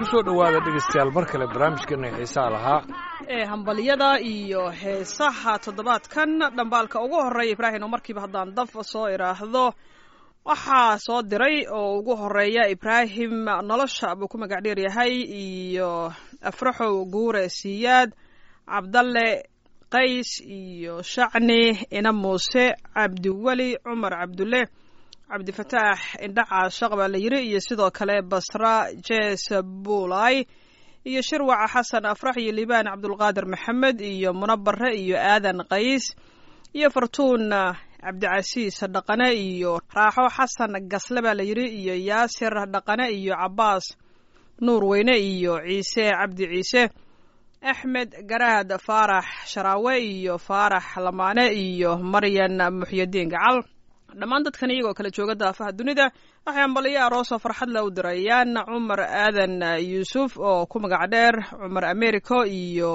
kusoo dhowaada dhegaystayaal mar kale barnaamijkeena xiisaa lahaa ee hambalyada iyo heesaha toddobaadkan dhambaalka ugu horreeya ibraahim oo markiiba haddaan daf soo idhaahdo waxaa soo diray oo ugu horeeya ibraahim nolosha buu ku magac dheer yahay iyo afraxow guure siyaad cabdalle qays iyo shacni ina muuse cabdiweli cumar cabdulle cabdifataax indhaca shaq baa la yiri iyo sidoo kale basra jes buulay iyo shirwaca xasan afrax iyo liibaan cabdulqaadir maxamed iyo munabare iyo aadan qays iyo fartuun cabdicasiis dhaqane iyo raaxo xasan gasle baa la yiri iyo yaasir dhaqane iyo cabaas nuur weyne iyo ciise cabdi ciise axmed garaad faarax sharaawe iyo faarax lamaane iyo maryan muxyadiin gacal dhammaan dadkan iyagoo kala jooga daafaha dunida waxay ambaliyo aroosoo farxad le u dirayaan cumar aadan yuusuf oo ku magac dheer cumar americo iyo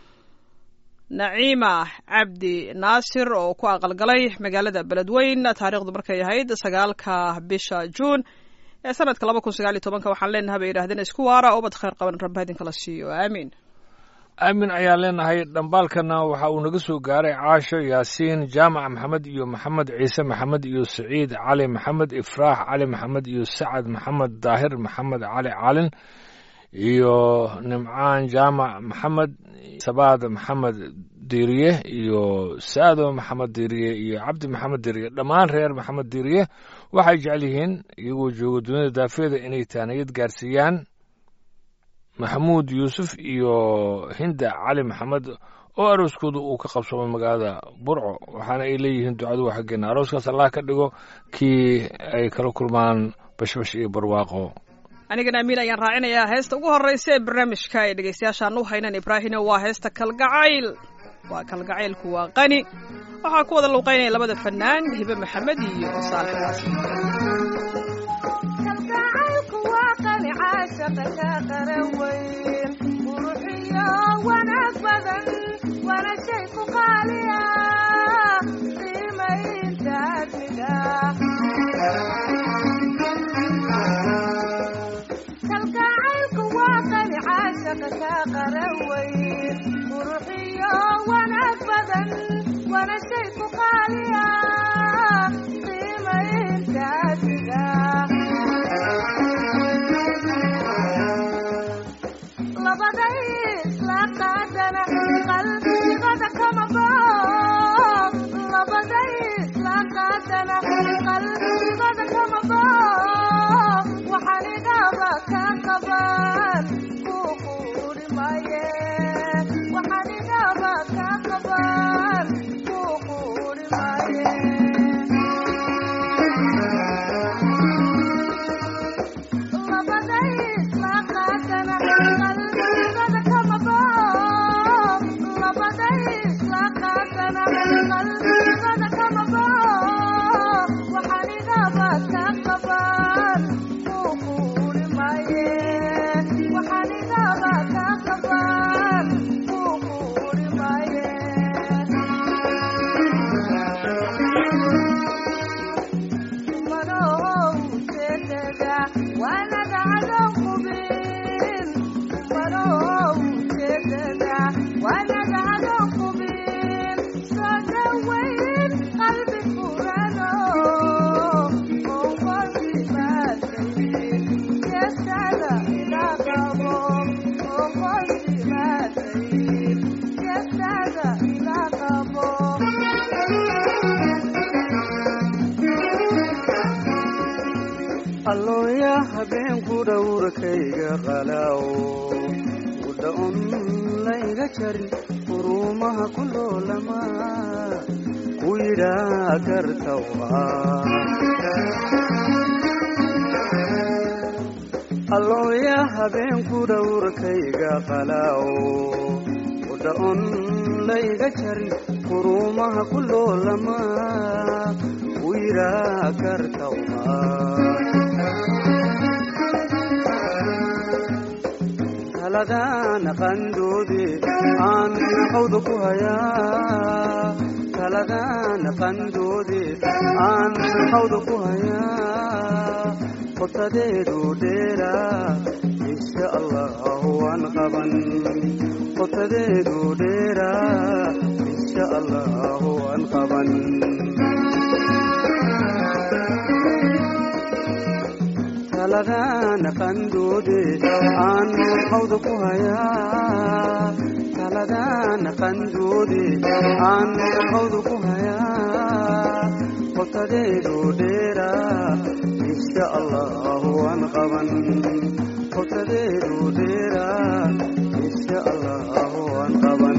naciima cabdi naasir oo ku aqalgalay magaalada beledweyn taariikhdu markay ahayd sagaalka bisha juun ee sanadka laba kun sagaal iyo tobanka waxaan leenahay bay yidhahdeen isku waara ubad khayr qaban rabba idinkala siiyo aamiin aamin ayaan leenahay dhambaalkana waxa uu naga soo gaaray caasho yaasiin jaamac maxamed iyo maxamed ciise maxamed iyo saciid cali maxamed ifraax cali maxamed iyo sacad maxamed daahir maxamed cali calin iyo nimcaan jaamac maxamed sabaad maxamed diiriye iyo saado maxamed diiriye iyo cabdi maxamed diiriye dhammaan reer maxamed diiriye waxay jecel yihiin iyagoo jooga dunida daafeeda inay taaniyad gaarsiiyaan maxamuud yuusuf iyo hinda cali maxamed oo arooskooda uu ka qabsoomay magaalada burco waxaana ay leeyihiin ducadu waa xaggeena arooskaas allah ka dhigo kii ay kala kulmaan bashbash iyo barwaaqo anigana amiin ayaan raacinayaa heesta ugu horreysa ee barnaamijka ay dhegaystayaashaan u haynan ibraahino waa heesta kalgacayl waa kalgacaylku waa qani waxaa ku wada luuqaynaya labada fanaan hibe maxamed iyo saalixaas caashaqa ka qaran weyn quruxiyo wanaag badan waana shay ku qaaliya qiimaynta admiga kalgacaylku waa qani caashaqa ka qaran weyn quruxiyo wanaag badan waana shay ku qaaliya qiimaynta admiga qalbigada kama bao labaday isla qaadana qalbigada kama bao waxaan idhaaba ka qaban kuu quuri maye waxaan idhaaba ka qaban kuu quuri maye labaday isla qaadana qalbigada kama bao qalbigada kama bao waxaan idhaaba ka qaban kuu quuri maye waxaan idhaaba ka qaban kuu quuri maye manow jeedada waanaga cadow qubin manow jeedada waanaga cadow qubin soo dhawayn qalbi furano oo qalbi baadayn jeestada ila qabo oo qalbi baadayn jeestada ila qabo allooya habeenku dhowrkayga qalaawo udhaon layga jarin quruumaha ku loolama ku yidhaa gartawa allooya habeenku dhowrkayga qalaawo udhaon layga jarin quruumaha ku loolama ku yidhaa gartawa talagaan qandoode aan qawda ku hayaa talagaan qandoode aan qawda ku hayaa qotadeedu dheera insha allahu waan qaban qotadeedu dheeraa insha allahu waan qaban taladana qandoode aan hawda ku hayaa taladana qandoode aan hawda ku hayaa qotadeedu dheeraa insha allahu waan qaban qotadeedu dheeraa insha allahu waan qaban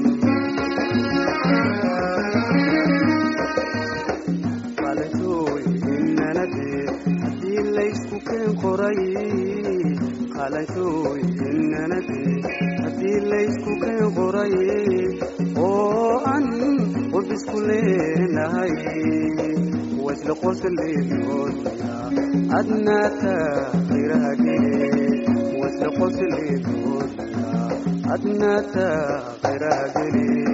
qalashooy innanadee haddii laysku keen qoray qalashooy innanadee haddii laysku keen qoray oo an qudisku leenahay wasla qosleedoodna adnaata khayraagee wasla qosleedoodna adnaata khayraagee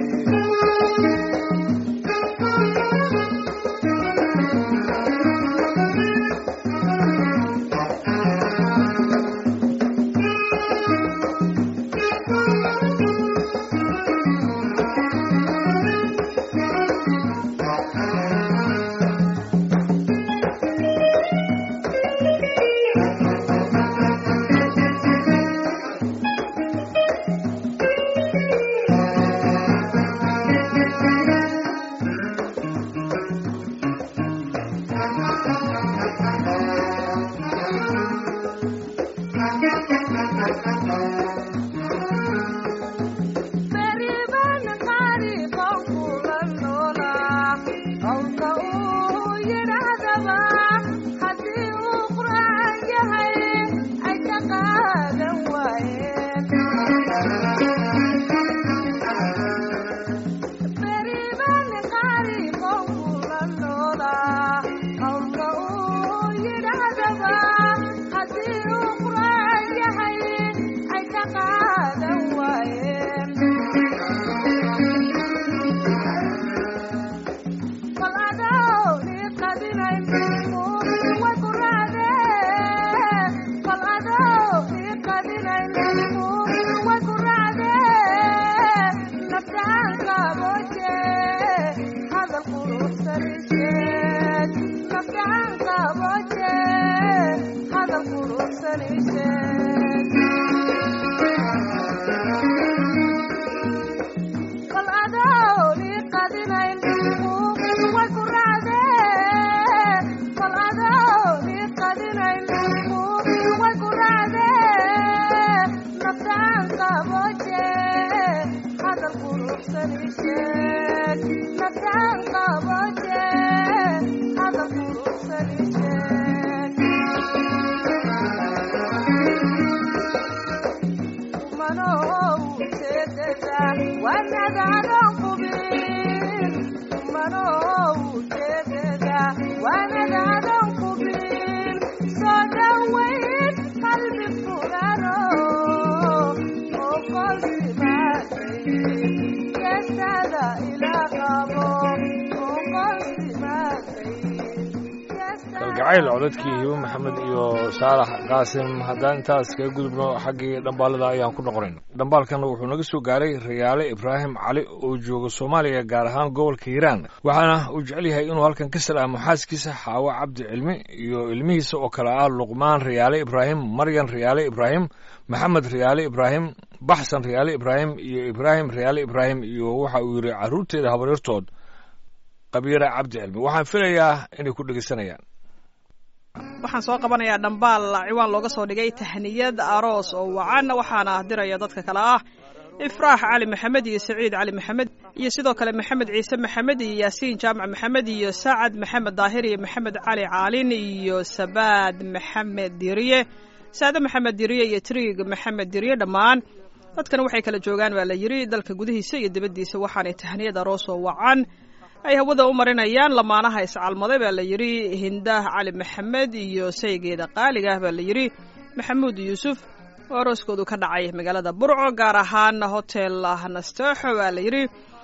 beriban qariqon kula noolaa qowlka uu yidhaahdaba haddii uu qur'aan yahay ay ka qaadan waayeen beriban qariqon kula noolaa qowlka uu yidhaahdaba haddii uu qur'aan yahay ay ka qaadan waayeen bal adoo ii qadinayn muumin way ku raacdeen bal adoo ii qadinayn muumin way ku raacdeen naftaan qabooje hadal quruxsan isheeg naftaan qabooje hadal quruxsan isheeg bal adoo ii qadinayn muumin way ku raacdeen bal adoo ii qadinayn muumin way ku raacdeen naftaan qabooje hadal quruxsan isheeg naftaan qabooje hadal quruxsan isheeg kalgacayl codadkii hibo maxamed iyo saalax qaasim haddaan intaas kaga gudubno xaggii dhambaalada ayaan ku noqonayna dhambaalkan wuxuu naga soo gaaray rayaale ibraahim cali oo jooga soomaaliya gaar ahaan gobolka hiiraan waxaana uu jecel yahay inuu halkan ka salaamo xaaskiisa xaawo cabdi cilmi iyo ilmihiisa oo kale ah luqmaan rayaale ibraahim maryan rayaale ibraahim maxamed rayaale ibraahim baxsan rayaale ibraahim iyo ibraahim rayaale ibraahim iyo waxa uu yidhi carruurteeda habaryartood qabiira cabdi cilmi waxaan filayaa inay ku dhegeysanayaan waxaan soo qabanayaa dhambaal ciwaan looga soo dhigay tahniyad aroos oo wacan waxaana diraya dadka kale ah ifraax cali maxamed iyo saciid cali maxamed iyo sidoo kale maxamed ciise maxamed iyo yaasiin jaamac maxamed iyo sacad maxamed daahir iyo maxamed cali caalin iyo sabaad maxamed diriye saade maxamed diriye iyo triig maxamed diriye dhammaan dadkan waxay kala joogaan baa la yidhi dalka gudihiisa iyo dibaddiisa waxaanay tahniyad aroos oo wacan ay hawada u marinayaan lamaanaha iscalmaday baa la yidhi hindaah cali maxamed iyo saygeeda qaaliga ah baa la yidhi maxamuud yuusuf oo arooskoodu ka dhacay magaalada burco gaar ahaan hotel nasteexo baa la yidhi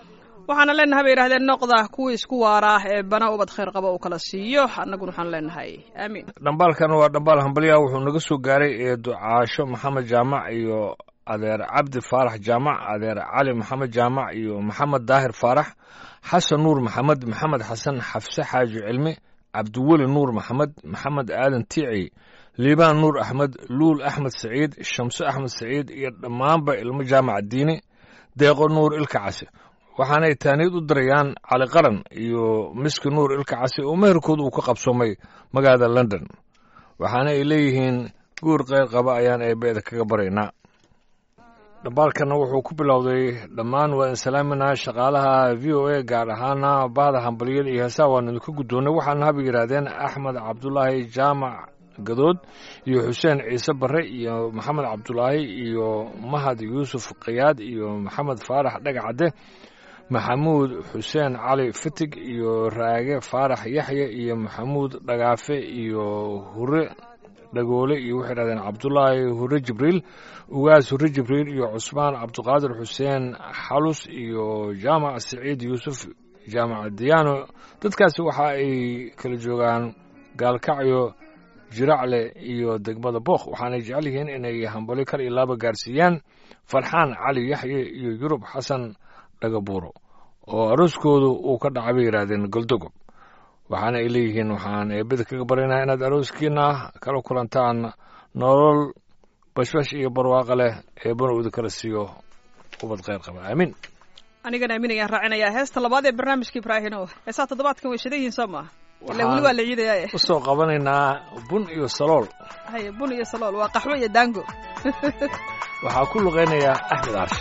waxaana leenahay bay yidhahdeen noqda kuwii isku waara ee bana ubad khayr qaba uu kala siiyo annaguna waxaan leenahay aamiin dhambaalkan waa dhambaal hambalyaha wuxuu naga soo gaaray ee ducaasho maxamed jaamac iyo adeer cabdi faarax jaamac adeer cali maxamed jaamac iyo maxamed daahir faarax xasan nuur maxamed maxamed xasan xafse xaaji cilmi cabdiweli nuur maxamed maxamed aadan tiici liibaan nuur axmed luul axmed saciid shamso axmed saciid iyo dhammaanba ilmo jaamac diini deeqo nuur ilka casi waxaanay taaniyad u dirayaan cali qaran iyo miski nuur ilka casi oo meherkooda uu ka qabsoomay magaalada london waxaana ay leeyihiin guur qayr qaba ayaan eebbeeda kaga baraynaa dhambaalkana wuxuu ku bilowday dhammaan waa in salaaminaa shaqaalaha v o a gaar ahaana bahda hambaliyada iyo heesaha waanu idinka guddoonnay waxaana haba yidhaahdeen axmed cabdulaahi jaamac gadood iyo xuseen ciise barre iyo maxamed cabdulaahi iyo mahad yuusuf khiyaad iyo maxamed faarax dhagacadde maxamuud xuseen cali fitig iyo raage faarax yaxye iyo maxamuud dhagaafe iyo hure dhagoole iyo waxay dhahdeen cabdulaahi hure jibriil ugaas hure jibriil iyo cusmaan cabdiqaadir xuseen xalus iyo jaamac siciid yuusuf jaamac diyaano dadkaasi waxa ay kala joogaan gaalkacyo jiracle iyo degmada bookh waxaanay jecel yihiin inay hambali kal iyo laaba gaarsiiyaan farxaan cali yaxye iyo yurub xasan dhagabuuro oo arooskoodu uu ka dhacay bay yidhaahdeen goldogob waxaana ay leeyihiin waxaan eebada kaga baryaynaa inaad arooskiina kala kulantaan nolol bashbash iyo barwaaqo leh eebana uu idinkala siiyo ubad khayr qaba aamiin anigana aamin ayaan raacinayaa heesta labaad ee barnaamijka ibraahino heesaha toddobaadkan way shidan yihiin soo maa ilaa weli waa la ciidaya u soo qabanaynaa bun iyo salool haye bun iyo salool waa qaxwo iyo daango waxaa ku luqaynayaa axmed aarshe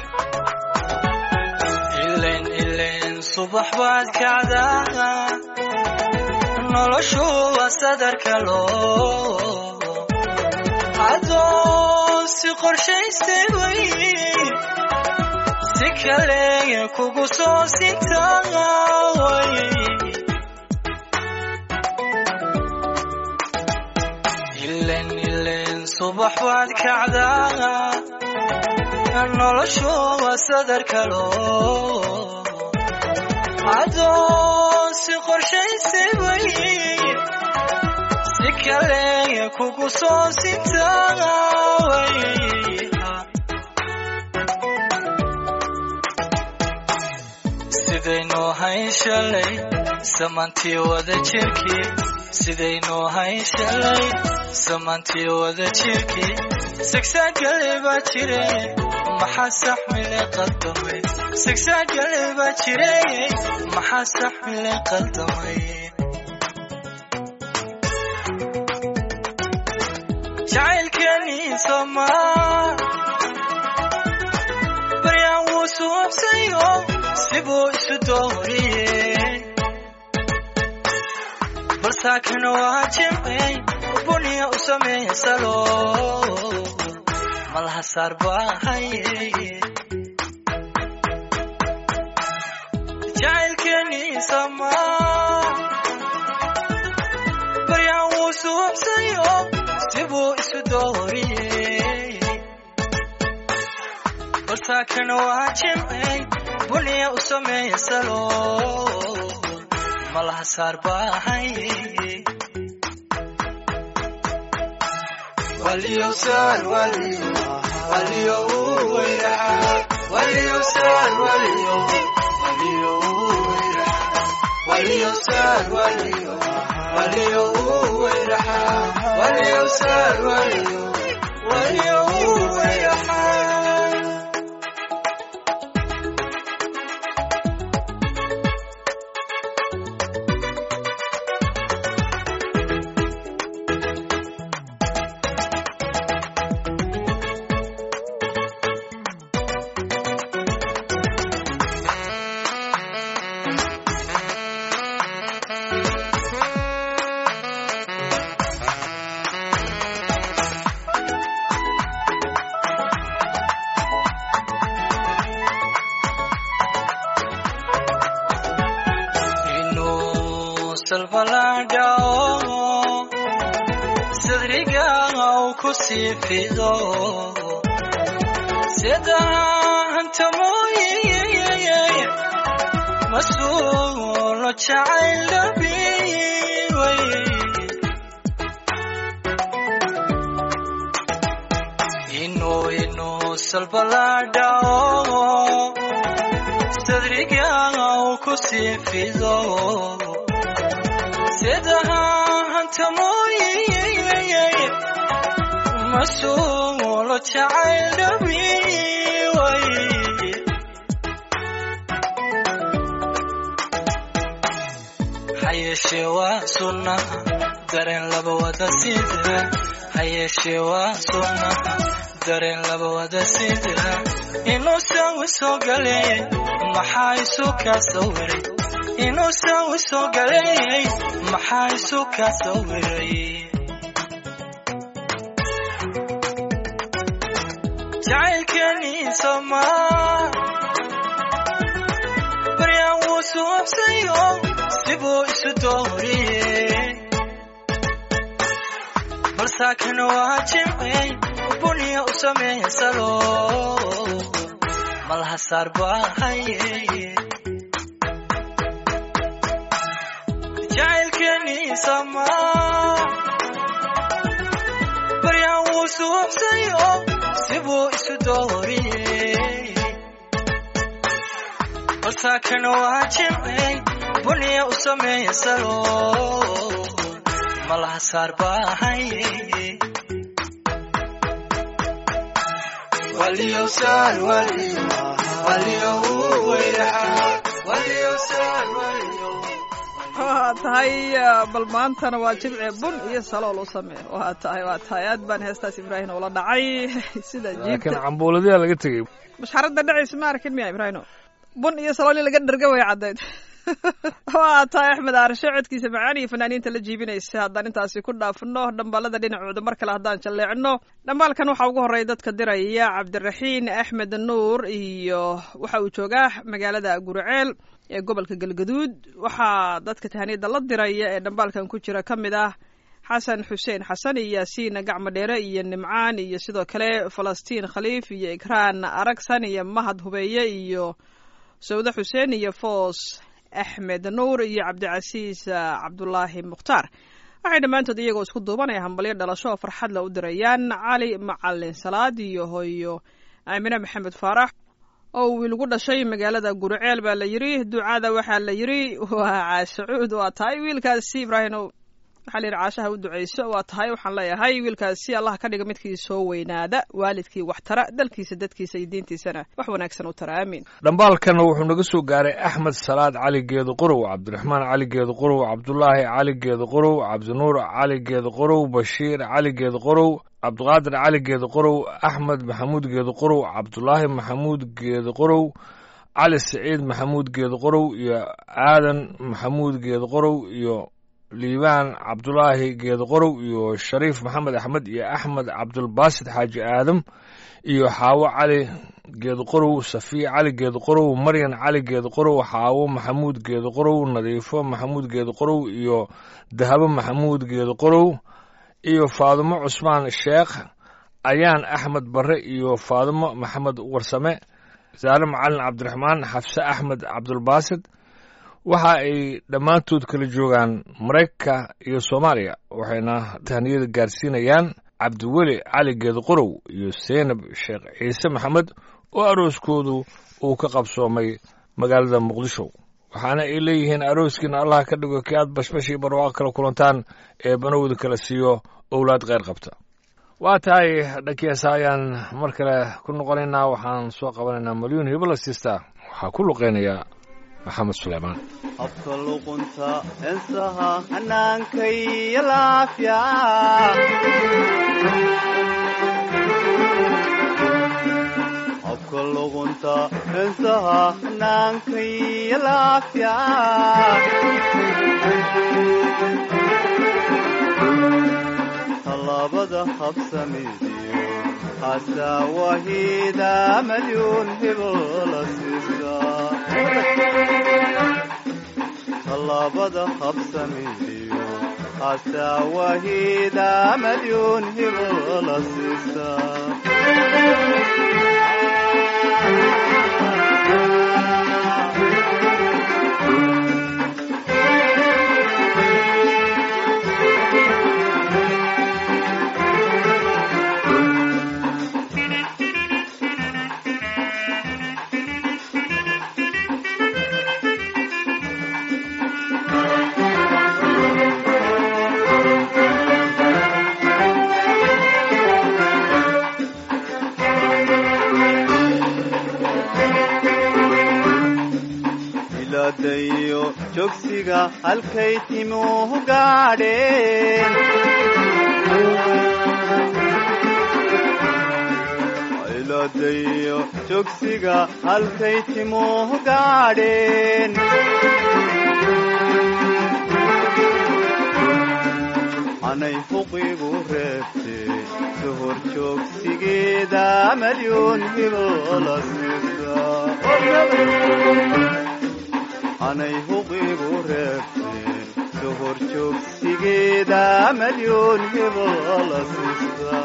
ilen ilen subax baad kacdaa noloshu waa sadarka loo adoon si qorshaystay way si kale kugu soo sintaway ilen ilen subax baad kacdaa noloshu waa sadarka loo adoon si qorshaysay way si kale kugu soo sintaway sidaynuu hayn shalay samantii wada jirkii sidaynuu hayn shalay samantii wada jirkii sigsaagale baa jire maxaa saxmile qaldamay sigsaagale baa jire maxaa saxmile qaldamay jacaylkeenii somaa baryaan wuu suubsayo sibuu isu dooriyey balsaakan waa jimcey buniya u sameeya salo malaha saar baahaye jacaylkeenii samaa baryaan wuu suubsayo sibuu isu dooriyey balsaakan waa jimcey buniya u sameeya salo malaha saar baahaye waliyowsaan waliyo waliyo uu weyraxa waliyowsaan waliyo waliyo uu weyraxa waliyowsaan waliyo waliyo uu weyraxa waliyowsaan waliyo waliyo uu weyraxa inuu salbaladhao sadriga uu ku sii fido sida hanta mooye masuulo jacayl dhabiway inuu inuu salbalaadhao sadriga uu ku sii fido sidaha hanta mooye masuulo jacayl dhabiway hayeeshee waa sunnaha dareen laba wada sida hayeeshee waa sunnaha dareen laba wada sida inuu sawi soo galeeyay maxaa isu kaa sawiray inuu sawi soo galeeyay maxaa isu kaa sawiray jacaylkeenii somaa baryaan wuu suubsayo sibuu isu dooriyey balsaakana waa jimcey buniya u sameeya salo malaha saar baahaye jacaylkeenii samaa baryaan wuu suubsayo sibuu isu dooriyey balsaakana waa jimcey buniya u sameeya salo malaha saar baahaye waliyowsaan waliyo waliyo uu weyraxaa waliyowsaan waliyo waa tahay bal maantana waa jimce bun iyo salool u samee waa tahay waa tahay aad baan heestaas ibraahim ula dhacay sida laakiin jiibta cambuuladiyaa laga tegey masxaradda dhacaysa ma arkin miya ibraahimo bun iyo salool in laga dherga way caddayd waa tahay axmed aarshe codkiisa macaan iyo fanaaniinta la jiibinaysa haddaan intaasi ku dhaafno dhambaalada dhinacooda mar kale haddaan jalleecno dhambaalkan waxaa ugu horreeya dadka diraya cabdiraxiin axmed nuur iyo waxa uu joogaa magaalada guriceel ee gobolka galgaduud waxaa dadka tahaniyada la diraya ee dhambaalkan ku jira ka mid ah xasan xuseen xasan iyo yaasiin gacmo dheere iyo nimcaan iyo sidoo kale falastiin khaliif iyo ikraan aragsan iyo mahad hubeeye iyo sawde xuseen iyo foos axmed nuur iyo cabdicasiis ah, cabdulaahi mukhtaar waxay dhammaantood iyagoo isku duubanaya hambalyo dhalasho oo farxad la u dirayaan cali macalin salaad iyo hooyo aamine maxamed faarax oo wiil gu dhashay magaalada guriceel baa la yidhi ducada waxaa la yidhi waa caashacuud waa tahay wiilkaasi ibraahim waxaa la yidhi caashaha u duceyso waa tahay waxaan leeyahay wiilkaasi allah ka dhiga midkii soo weynaada waalidkii wax tara dalkiisa dadkiisa iyo diintiisana wax wanaagsan u tara aamiin dhambaalkana wuxuu naga soo gaaray axmed salaad cali geedo qorow cabdiraxmaan cali geedo qorow cabdulaahi cali geedo qorow cabdinuur cali geedo qorow bashiir cali geedo qorow cabdiqaadir cali geedo qorow axmed maxamuud geedo qorow cabdulaahi maxamuud geedo qorow cali siciid maxamuud geedo qorow iyo aadan maxamuud geedo qorow iyo liibaan cabdulaahi geedo qorow iyo shariif maxamed axmed iyo axmed cabdulbaasid xaaji aadam iyo xaawo cali geedo qorow safiya cali geedo qorow maryan cali geedo qorow xaawo maxamuud geedo qorow nadiifo maxamuud geedo qorow iyo dahabo maxamuud geedo qorow iyo faadimo cusmaan sheekh ayaan axmed barre iyo faadimo maxamed warsame saare macalin cabdiraxmaan xafse axmed cabdulbaasid waxa ay dhammaantood kala joogaan maraykanka iyo soomaaliya waxayna tahniyada gaarsiinayaan cabdiweli cali geedo qorow iyo seynab sheekh ciise maxamed oo arooskoodu uu ka qabsoomay magaalada muqdisho waxaana ay leeyihiin arooskiina allah ka dhigo kii aad bashbashii barwaaqo kala kulantaan ee banowda kala siiyo owlaad kheyr qabta waa tahay dhankiisa ayaan mar kale ku noqonaynaa waxaan soo qabanaynaa malyuun hibala siista waxaa ku luqeynaya maxamed suleymaan habka luqunta ensaha hannaankaiyo laafya habka luqunta ensaha hannaankaiyo laafya tallaabada habsamidiyo hasaa wahiida malyuun hibola siisa tallaabada habsamidiyo hasaa wahiida malyuun hibola siisa ciladayo jogsiga halkay timuhu gaadheen ciladayo jogsiga halkay timuhu gaadheen anay fuqigu reebtee sohor joogsigeeda malyuun hibola sisa anay huqigu reebtee sohor joogsigeeda malyuun hibola sisa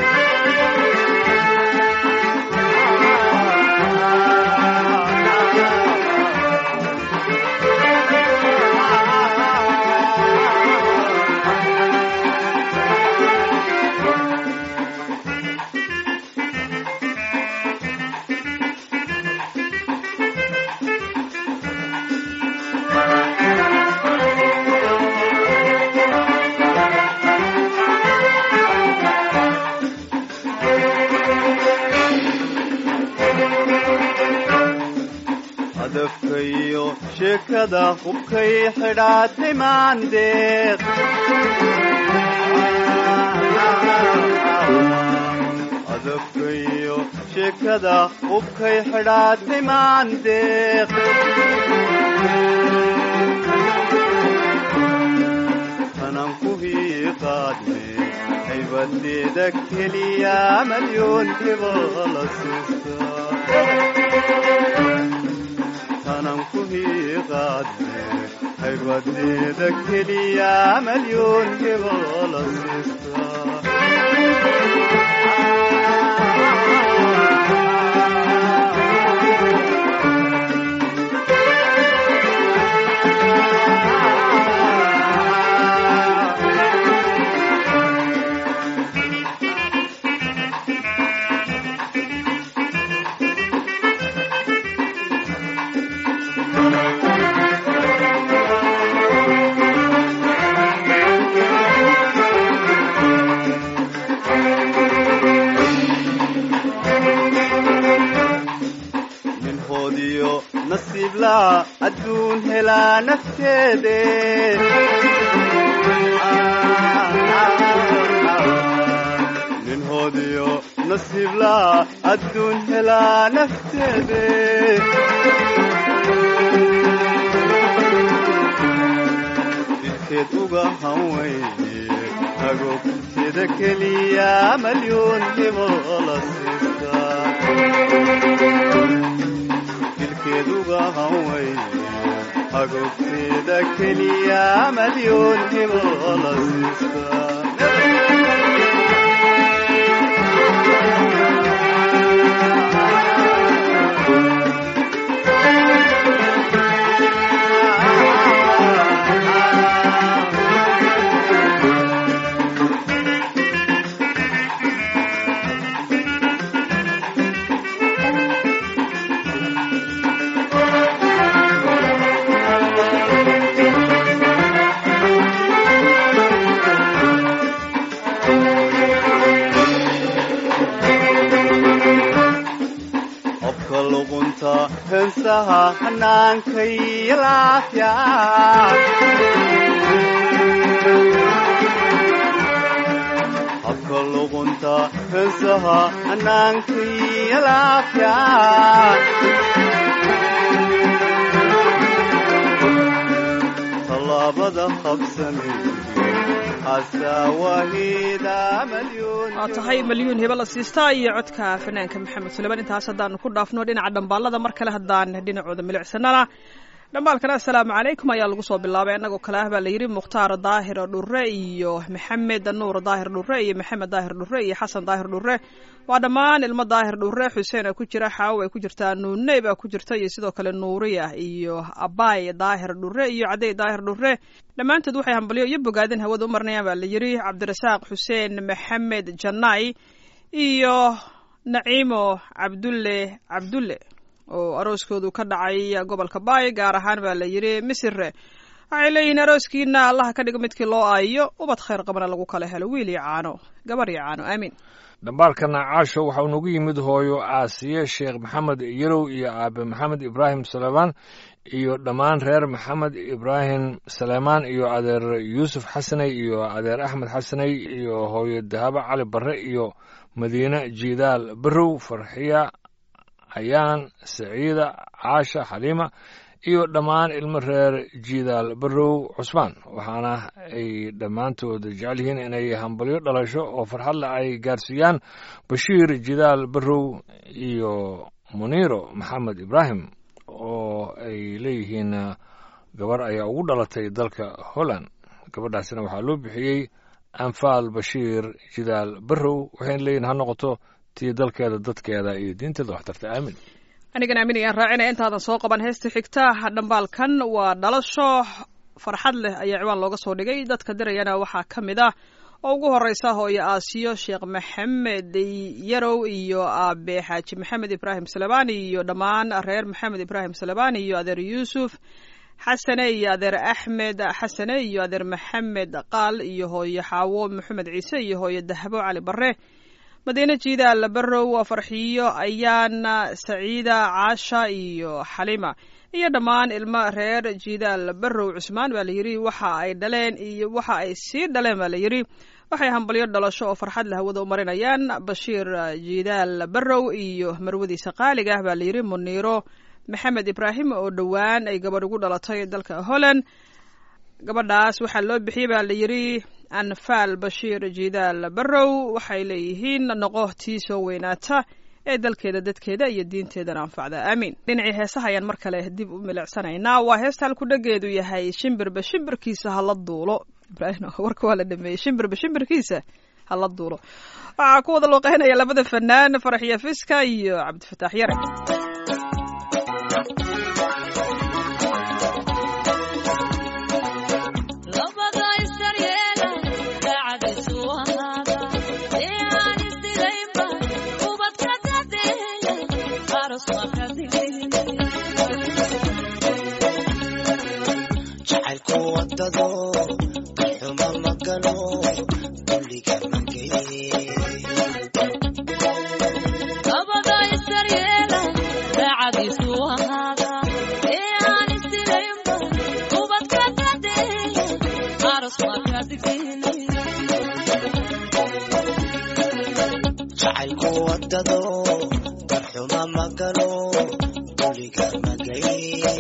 hadafkayo sheekada hubkay xidhaatay maandeeq hadafkayo sheekada hubkay xidhaatay maandeeq tanan ku hiiqaadne haybadeeda keliya malyoon hibola siisa tanan ku hiiqaadne haybadeeda keliya malyoon hibola siista ninhoodiyo nasiiblaa adduun helaa nafteede ninhoodiyo nasiiblaa adduun helaa nafteede jidkeed uga hanweyne agoogteeda keliya malyoon hibola siista dilkeeduga hanweyne agoogteeda keliya malyoon hibola siista qofka luqunta heensaha hannaankay laafya habka luqunta heensaha hannaankay laafya tallaabada qabsanay asaawahida malyoon waa tahay malyuun hibe la siistaa iyo codka fanaanka maxamed suleman intaas haddaanu ku dhaafno dhinaca dhambaalada mar kale haddaan dhinacooda milicsanana dhambaalkana assalaamu calaykum ayaa lagu soo bilaabay innagoo kale ah baa layidhi mukhtaar daahir dhure iyo maxamed nuur daahir dhure iyo maxamed daahir dhure iyo xasan daahir dhure waa dhammaan ilmo daahir dhure xuseen a ku jira xaawo ay ku jirtaa nuuney baa ku jirta iyo sidoo kale nuuriya iyo abaay daahir dhure iyo cadey daahir dhure dhammaantood waxay hambalyo iyo bogaadin hawada u marnayaan baa layidhi cabdirasaaq xuseen maxamed janaay iyo naciimo cabdulle cabdulle oo arooskoodu ka dhacay gobolka baay gaar ahaan baa la yidhi misire waxay leeyihiin arooskiina allaha ka dhigo midkii loo aayo ubad khayr qabana lagu kala helo wiil iyo caano gabar iyo caano aamiin dhambaalkana caasho waxaa unagu yimid hooyo aasiye sheekh maxamed yarow iyo aabe maxamed ibraahim sulaymaan iyo dhammaan reer maxamed ibraahim saleymaan iyo adeer yuusuf xasaney iyo adeer axmed xasaney iyo hooyo dahabo cali barre iyo madiine jiidaal barrow farxiya ayaan saciida caasha xaliima iyo dhammaan ilmo reer jiidaal barrow cusmaan waxaana ay dhammaantood jecel yihiin inay hambalyo dhalasho oo farxad leh ay gaarsiiyaan bashiir jidaal barrow iyo muniiro maxamed ibraahim oo ay leeyihiin gabar ayaa ugu dhalatay dalka holland gabadhaasina waxaa loo bixiyey anfaal bashiir jidaal barrow waxayna leeyihin ha noqoto tii dalkeeda dadkeeda iyo diinteeda waxtarta aamin anigan aamin ayaan raacinaya intaadan soo qaban heesta xigta dhambaalkan waa dhalasho farxad leh ayaa ciwaan looga soo dhigay dadka dirayana waxaa ka mid ah oo ugu horeysa hooyo aasiyo sheekh maxamed yarow iyo aabe xaaji maxamed ibraahim salebani iyo dhammaan reer maxamed ibraahim salebani iyo adeer yuusuf xasane iyo adeer axmed xasane iyo adeer maxamed qaal iyo hooyo xaawo maxamed ciise iyo hooyo dahabo cali bare madiine jiidaal barrow farxiyo ayaana saciida caasha iyo xalima iyo dhammaan ilmo reer jiidaal barrow cusmaan baa layidhi waxa ay dhaleen iyo waxa ay sii dhaleen baa layidhi waxay hambalyo dhalasho oo farxad la hawada u marinayaan bashiir jiidaal barrow iyo marwadiisa qaaliga ah baa layidhi muniiro maxamed ibraahim oo dhowaan ay gabadh ugu dhalatay dalka holland gabadhaas waxaa loo bixiyey baa layidhi anfaal bashiir jiidaal barrow waxay leeyihiin noqo tii soo weynaata ee dalkeeda dadkeeda iyo diinteedana anfacda aamiin dhinacii heesaha ayaan mar kale dib u milicsanaynaa waa heesta halku dhageedu yahay shimbirba shimbirkiisa hala duulo ibraahim warka waa la dhameeyey shimbirba shimbirkiisa hala duulo waxaa ku wada looqeynaya labada fanaan faraxiya fiska iyo cabdifataax yare jacaylku wadado xuma magalo kulliga mageye jacaylku wadado darxuma magalo kulliga magaye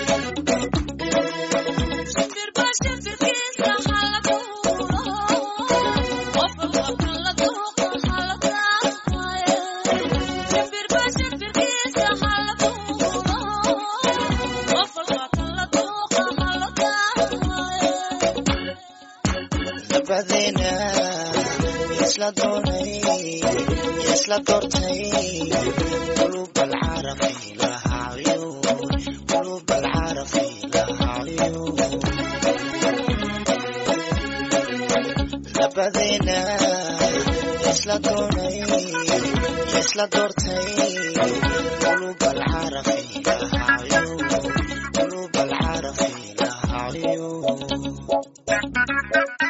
labadeena isla doonay isla doortay qulub alcarafi lahaa cuyuun qulub alcarafi lahaa cuyuun labadeena isla doonay isla doortay qulub alcarafi lahaa cuyuun qulub alcarafi lahaa cuyuun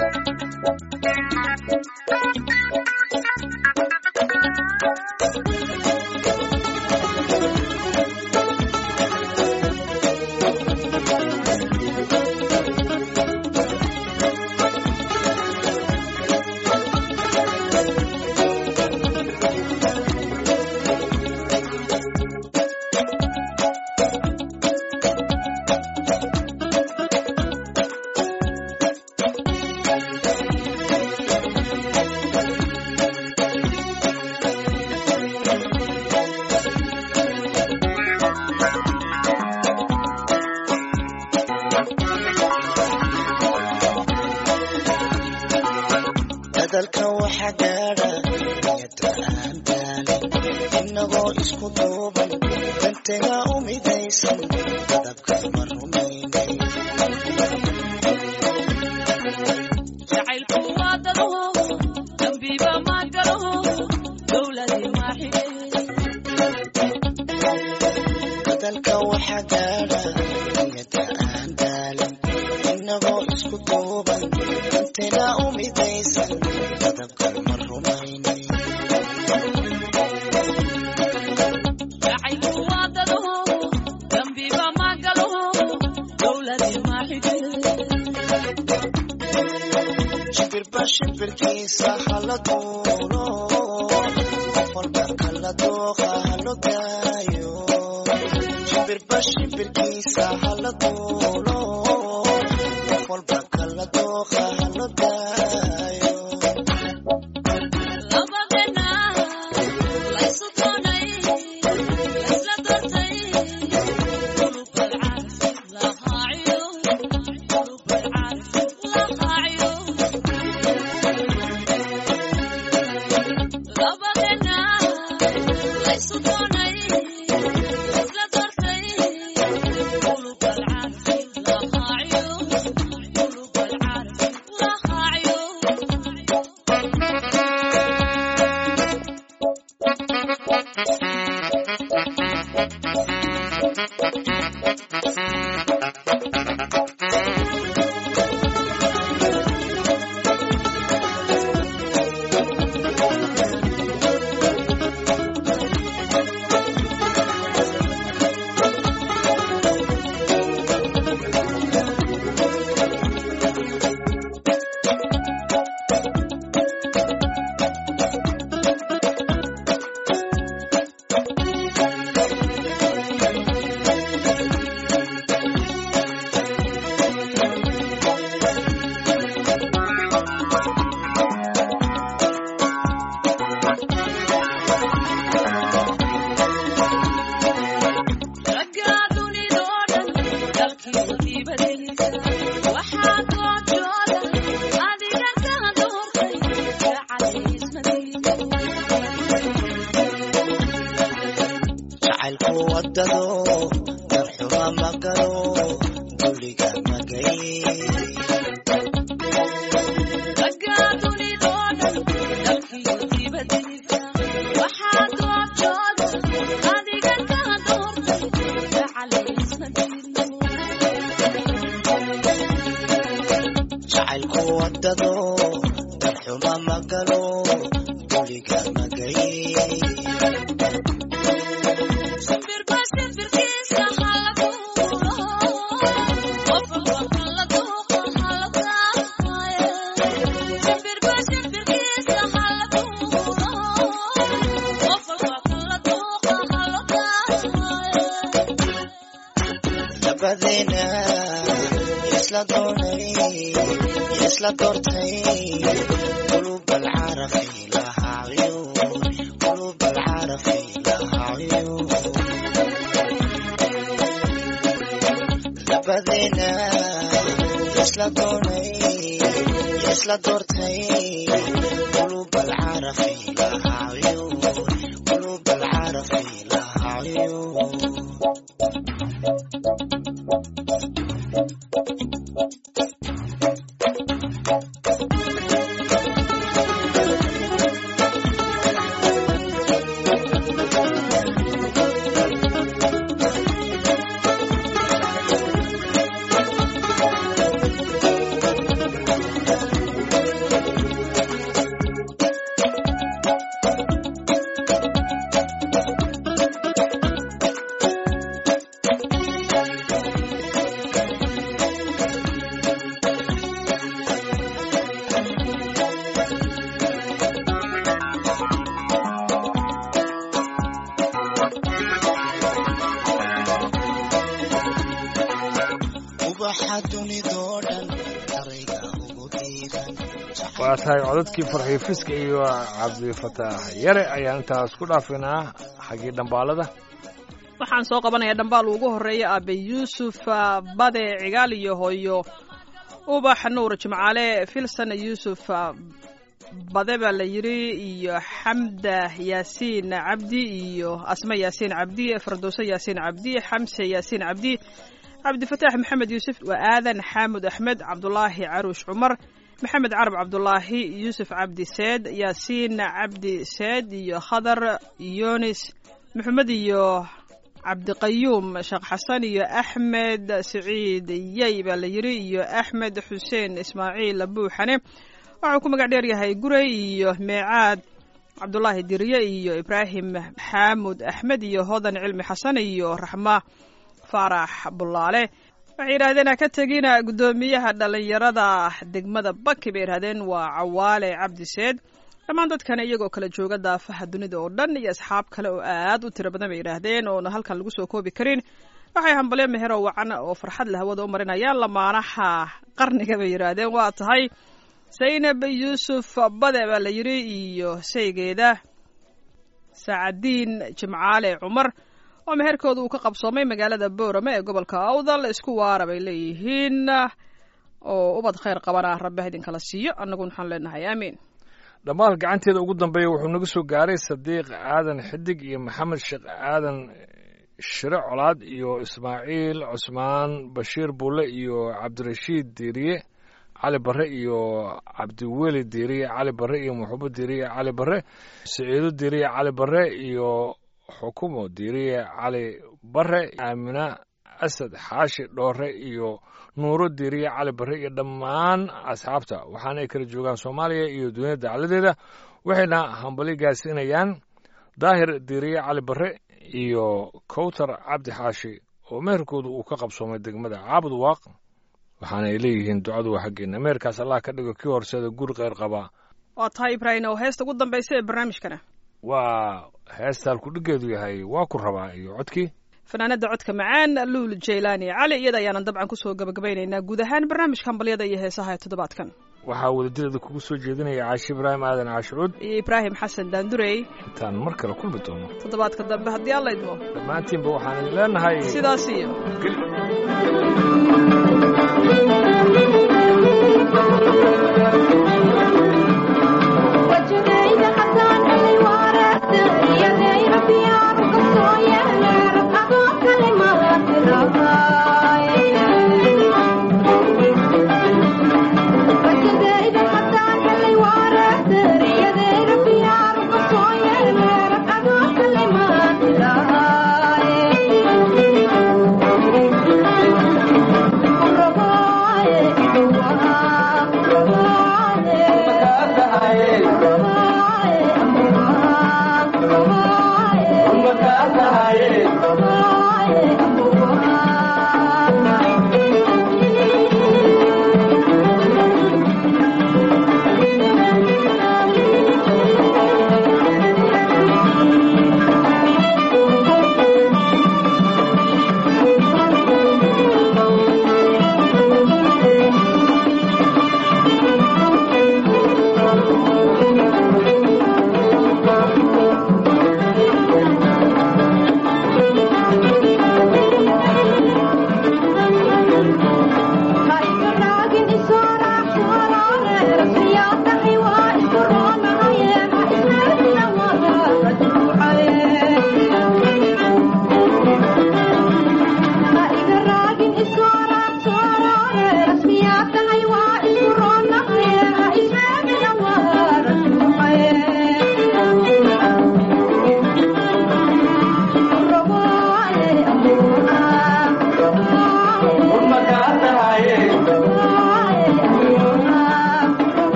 hadalka waxa gaadha niyada aan daalin inagoo isku duuban dantena u midaysan dadabka ma rumaynay hadalka waxa gaadha niyada aan daalin inagoo isku duuban dantena u midaysan dadabka ma rumaynay Dambiba magalo shimbirba shimbirkiisa hala duulo qof walba kala dooqa halo daayo shimbirba shimbirkiisa hala duulo qof walba kala dooqa halo daayo jacaylku wadado darxuma magalo duliga magay jacaylku wadado darxuma magalo duliga magay dabadeena isla doonay isla doortay qulub alcarafi lahaa cuyuun qulub alcarafi lahaa cuyuun dabadeena isla doonay isla doortay qulub alcarafi lahaa cuyuun qulub alcarafi lahaa cuyuun ubaxa dunidoo dhan darayga ugu diiran waa tahay codadkii farxiyo fiska iyo cabdifataax yare ayaan intaas ku dhaafinaa xaggii dhambaalada waxaan soo qabanayaa dhambaal ugu horeeya aabe yuusuf ah, bade cigaal iyo hooyo ubax nuur jimcaale filsan yuusuf ah, bade baa la yidhi iyo xamda yaasiin cabdi iyo asma yaasiin cabdi fardowso yaasiin cabdi xamse yaasiin cabdi cabdifataax maxamed yuusuf waa aadan xaamud axmed cabdulaahi caruush cumar maxamed carab cabdulaahi yuusuf cabdi seed yaasiin cabdi seed iyo khadar yunis maxamed iyo cabdiqayuum sheekh xasan iyo axmed siciid yey baa la yidhi iyo axmed xuseen ismaaciil buuxane waxuu ku magac dheer yahay gurey iyo meecaad cabdulaahi dirye iyo ibraahim xaamud axmed iyo hodan cilmi xasan iyo raxma faarax bulaale waxay yidhahdeen ha ka tegina guddoomiyaha dhallinyarada degmada baki bay yidhahdeen waa cawaale cabdiseed dhammaan dadkana iyagoo kala jooga daafaha dunida oo dhan iyo asxaab kale oo aad u tiro badan bay yidhaahdeen oona halkan lagu soo koobi karin waxay hambalyo meheroo wacan oo farxad la hawada u marinayaan lamaanaha qarniga bay yidhaahdeen waa tahay zaynab yuusuf bade baa la yidhi iyo saygeeda saacadiin jimcaale cumar oo meherkooda uu ka qabsoomay magaalada boorame ee gobolka awdal isku waara bay leeyihiin oo ubad khayr qabana rabbi ha idinkala siiyo annaguna waxaan leenahay aamiin dhammaal gacanteeda ugu dambeeya wuxuu naga soo gaaray sadiiq aadan xidig iyo maxamed sheekh aadan shire colaad iyo ismaaciil cusmaan bashiir bulle iyo cabdirashiid diiriye cali barre iyo cabdiweli diiriye cali barre iyo muxubo diiriye cali barre siciido diiriye cali barre iyo xukumo diiriye cali barre aamina asad xaashi dhoore iyo nuuro diiriye cali barre iyo dhammaan asxaabta waxaana ay kala joogaan soomaaliya iyo duniyada dacladeeda waxayna hambali gaarsiinayaan daahir diiriye cali barre iyo kowtar cabdi xaashi oo meherkoodu uu ka qabsoomay degmada caabud waaq waxaana ay leeyihiin ducadu waa xaggeena meherkaas allah ka dhigo kii horseeda guri kheyr qabaa waa tahay ibraahim oo heesta ugu dambaysa ee barnaamijkana waa heestaan kudhigeedu yahay waa ku rabaa iyo codkii fanaanada codka macaan luul jaylaani cali iyada ayaanan dabcan kusoo gabagabaynaynaa guud ahaan barnaamijka hambalyada iyo heesaha ee toddobaadkan waxaa wadadirada kugu soo jeedinaya caashi ibraahim aadan caashicuud iyo ibraahim xasan daandurey intaan mar kale kulmi doono toddobaadka dambe haddii alla idmo dhammaantiinba waxaan idin leenahay sidaas iyo geli